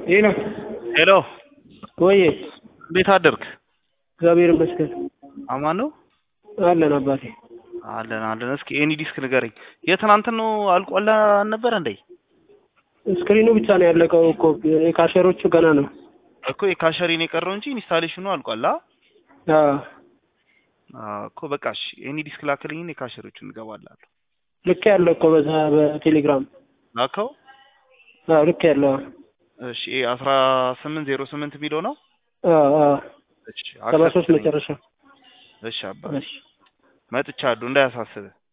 ይህ ነው ሄሎ ወይ? እንዴት አደርክ? እግዚአብሔር ይመስገን አማን ነው አለን አባቴ። አለን አለን። እስኪ ኤኒ ዲስክ ንገረኝ። የትናንትን ነው አልቆላ አልነበረ እንዴ? ስክሪኑ ብቻ ነው ያለቀው እኮ የካሸሮቹ ገና ነው። እኮ የካሸሪን የቀረው እንጂ ኢንስታሌሽኑ አልቋላ። አዎ እኮ በቃ እሺ፣ ኤኒ ዲስክ ላክልኝ፣ የካሸሮቹ እንገባላለሁ። ልክ ያለው እኮ በዛ በቴሌግራም ላከው። አዎ ልክ ያለው እሺ፣ አስራ ስምንት ዜሮ ስምንት የሚለው ነው። አዎ አዎ እሺ፣ ሰባ ሶስት አክሰፕት መጨረሻ እሺ፣ አባ እሺ መጥቻለሁ፣ እንዳያሳስብህ